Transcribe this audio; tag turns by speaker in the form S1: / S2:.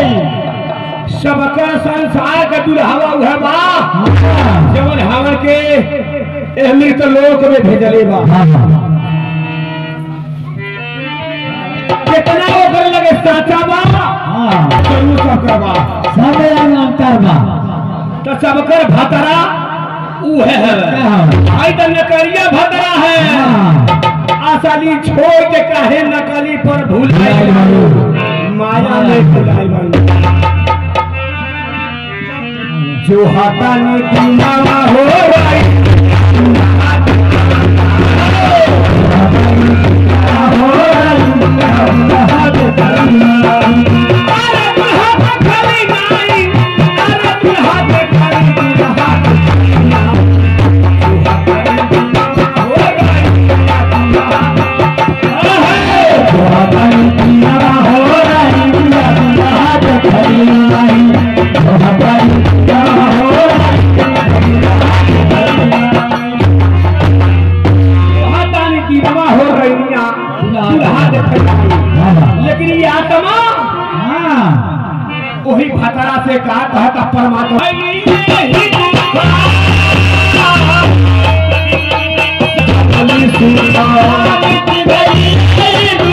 S1: सबकर संसार का दुल्हावा उहे बा जवन हमर के अमृत लोक में भेजले बा कितना ओकर लगे साचा बा चलू सबकर बा तो सबकर भतरा उहे है आई तो नकलिया भतरा है आसानी छोड़ के काहे नकली पर भूल माया में भुलाई बन जो हाथा ने दीनावा हो रही अरे दुल्हा पे खड़ी नाई, अरे दुल्हा पे खड़ी दुल्हा पे खड़ी नाई। दुल्हा पे दीनावा हो रही, अहे! हाथानी दीनावा हो रही मियाँ, दुल्हा देखे जाई। लेकिन ये आत्मा वही भतरा से कहा कहता परमात्मा अली सुल्तान